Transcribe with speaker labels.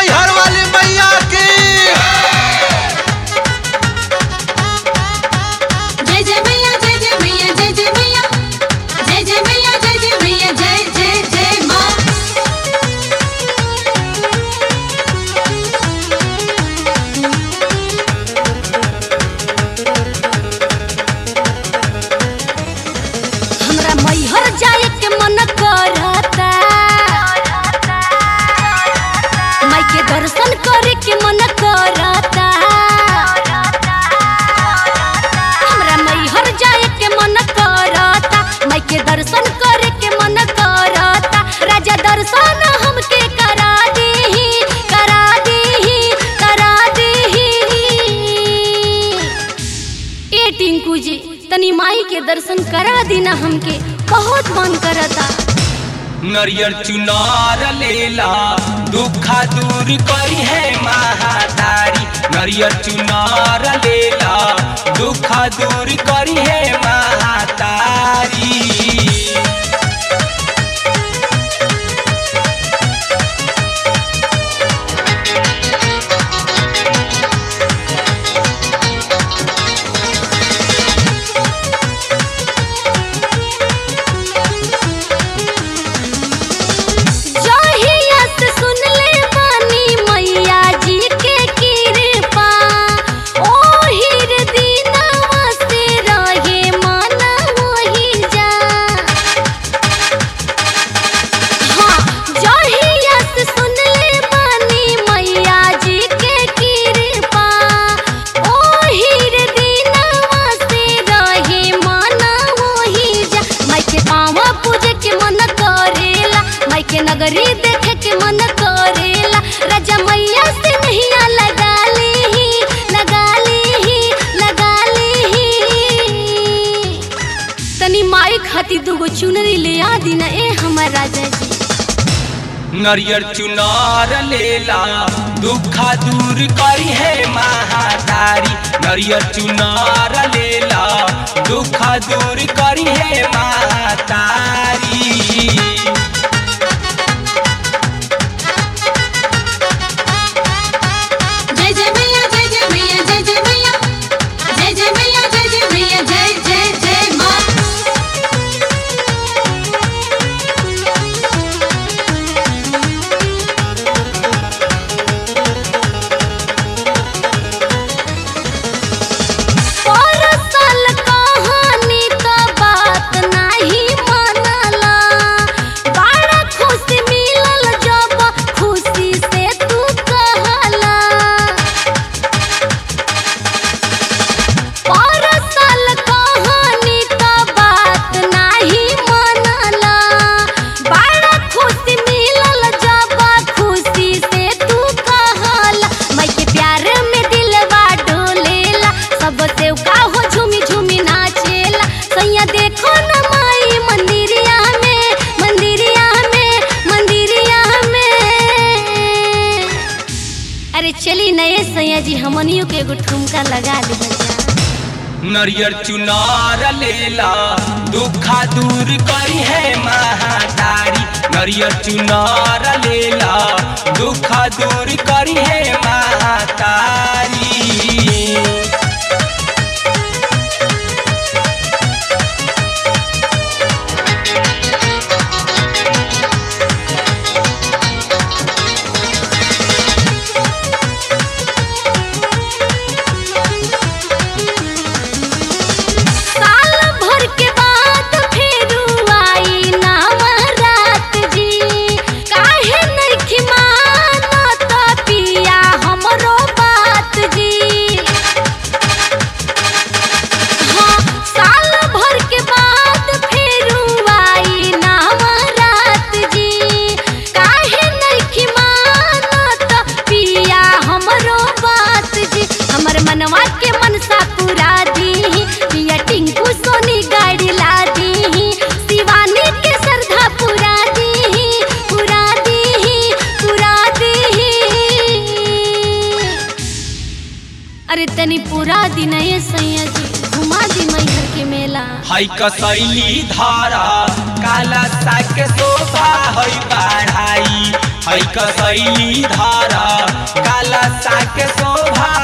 Speaker 1: मैहर वाली मैया की
Speaker 2: जय जय मैया जय जय मैया जय जय मैया जय जय मैया जय जय मैया जय जय जय माँ
Speaker 3: हमरा मैहर जाए के मन करता माई के दर्शन करे के मन करता हमरा मैहर जाए के मन करता माई के दर्शन करे के मन करता राजा दर्शन हमके करा दीही करा दीही करा दीही ए टिंकू जी तनी माई के दर्शन करा दीना हमके बहुत मन करता
Speaker 4: नरियर चुनार लेला दुखा दूर करी है महातारी नरियर चुनार लेला दुखा दूर करी है महातारी
Speaker 3: जहिया से सुन ले बानी मैया जी के कृपा ओहिर दिनवा से रहे मन वही जा हाँ जहिया से सुन ले बानी मैया जी के कृपा ओहिर दिनवा से रहे मन वही जा माई के पाँव पूजे के मन करेला माई के नगरी देखे के मन करेला राजा मैया से नैया लगा ली लगा ली लगा ली तनी माई खातिर दूगो चुनरी ले आ दी ना ए हमर राजा जी
Speaker 4: नरियर चुनार लेला दुखा दूर करी है महातारी नरियर चुनार लेला दुखा दूर करी है महातारी
Speaker 2: जय जय मैया जय जय मैया जय जय मैया जय जय मैया जय जय मैया जय जय जय माँ
Speaker 3: परसल कहानी का बात नाही मानला बड़ा खुशी मिलल जब खुशी से तू कहला परसल कहानी का बात नाही मानला बड़ा खुशी मिलल जब खुशी से तू कहला माई के प्यार में दिलवा डोलेला सब से का हो झूमी झूमी नाचेला सैया देखो न माई मंदिरिया में मंदिरिया में मंदिरिया में अरे चली नए सैया जी हमनियों के एगो ठुमका लगा दे
Speaker 4: नरियर चुनार लेला दुखा दूर करी है महातारी नरियर चुनार लेला दुखा दूर करी है महातारी
Speaker 3: साल भर के बाद फेरू आई नवरात जी काहे नइखी मानत पिया हमरो बात जी हाँ साल भर के बाद फेरू आई नवरात जी काहे नइखी मानत पिया हमरो बात जी हमर मनवा के मनसा पूरा दी पिया टिंकू सोनी गाड़ी ला दी शिवानी के श्रद्धा पूरा दी पूरा दी पूरा दी अरे तनी पूरा दिन ये सैया जी घुमा दी मैहर के मेला
Speaker 4: हई कसैली धारा काला साग के शोभा हई बढ़ाई हई माई कसैली धारा काला साके शोभा